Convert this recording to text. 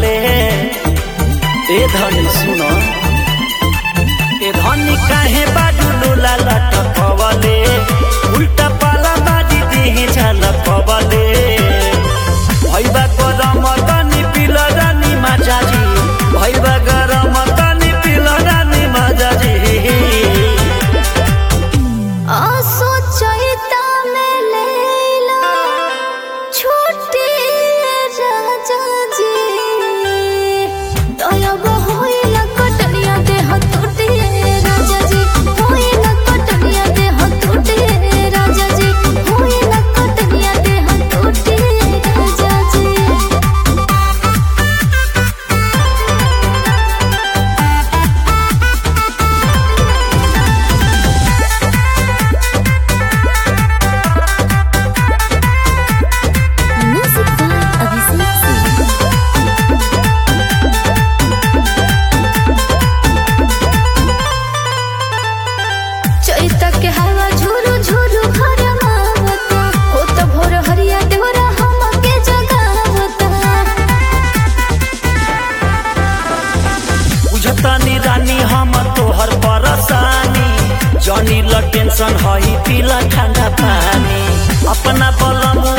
कवले ए धनी सुनो ए धनी काहे बाजू लोला लटकवले उल्टा पाला बाजी देहे झलकवले भैबा गरम तनी पिल रानी माजाजी भैबा गरम तनी पिल रानी माजाजी आसो चैता में लैला छोटे राजा जी दयाब होइला कटनिया देह टूटे राजा जी होइला कटनिया देह टूटे राजा जी होइला कटनिया देह टूटे राजा जी Music by Abhishek Singh. चैता के हवा झुरु झुरु घर आवता हो त भोर हरिया देवरा हमके जगावता बुझतानी रानी हम तोहर परेशानी जनी ल टेंशन हई पीला ठंडा पानी अपना बलम